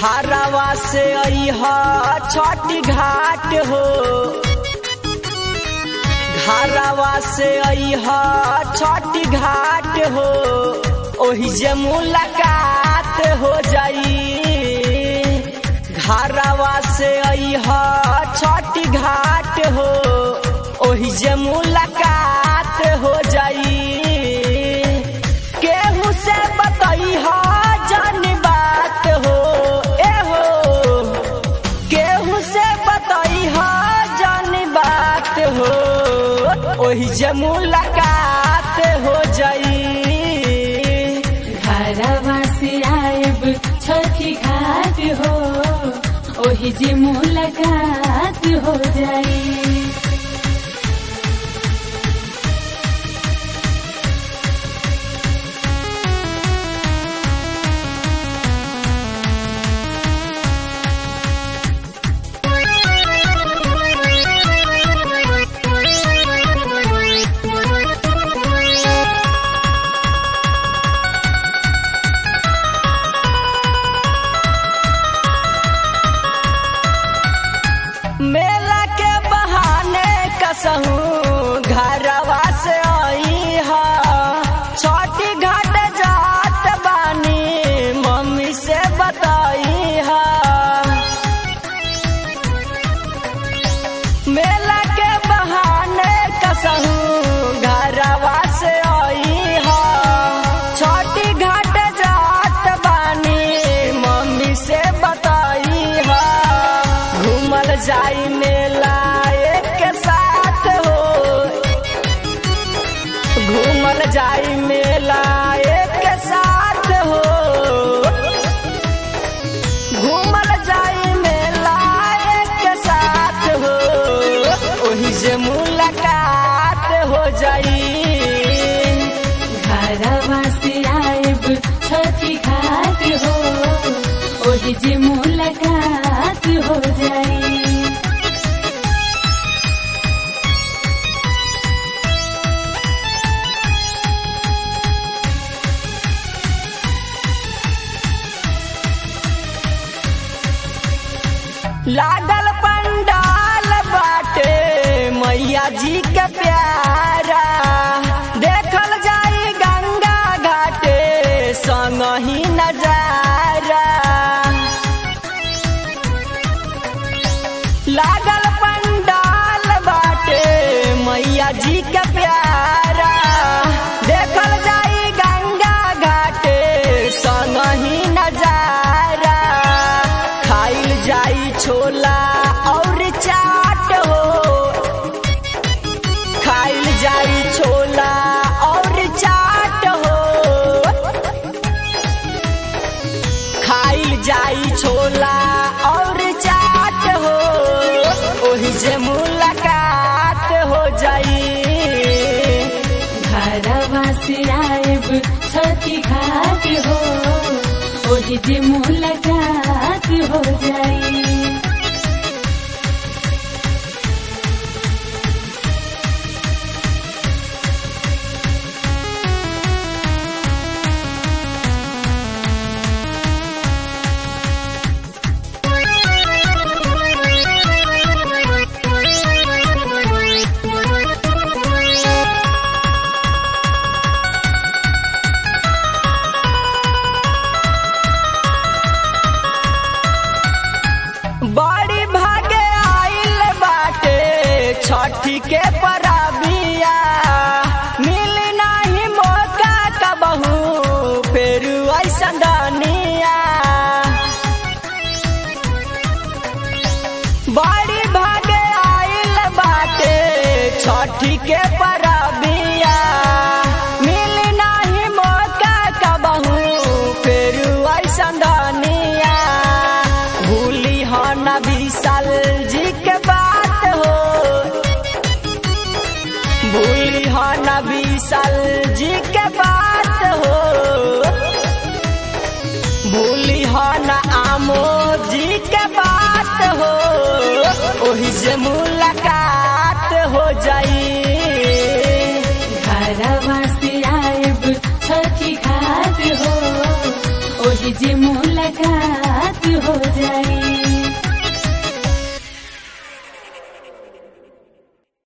घरवा से अह छठी घाट हो घरवा से अह छठी घाट हो ओही जे मुलाकात हो जाई घरवा से अह छठी घाट हो ओही जे मुलाकात हो जाई केहू से बतई हो जान बात हो ए हो केहू से बतई हो जान बात हो ओही जे मुलाकात हो जाई घरवा से आएब छठी घाट हो ओही जे मुलाकात हो जाई मेला के बहाने कसहू घरवा से आई हा छोटी घाट जात बानी मम्मी से बताई हा मेला के बहाने कसहू घरवा से आई हा छोटी घाट जात बानी मम्मी से बताई हा घूमल जाई मेला एक साथ हो घूमल जाई मेला एक साथ हो घूमल जाई मेला एक साथ हो ओही से मुलाकात हो जाई घरवा से आएब छठी घाट हो ओही जे मुलाकात हो जाई लागल पंडाल बाटे मैया जी के प्यारा देखल जाई गंगा घाटे संग ही नजारा लागल पंडाल बाटे मैया जी के प्यारा देखल जाई गंगा घाटे संग ही नजारा खाइल जाई छोला और चाट हो खाइल जाई छोला और चाट हो खाइल जाई छोला और चाट हो ओही से मुलाकात हो जाई घरवा से आएब छठी घाट हो ओही जे मुलाकात हो जाई बड़ी भागे आइल बाटे छठी के परबिया मिल नाही मौका कबहू फेर ऐसन दनिया बड़ी भागे आइल बाटे छठी के परबिया मिल नाही मौका कबहू फेर ऐसन दनिया भूली हो न विशाल जी के बात हो भूली हो न विशाल जी के बात हो भूली हो न आमो जी के बात हो ओही से मुलाकात हो जाई घरवा से आएब छठी घाट हो ओही जे मुलाकात हो जाई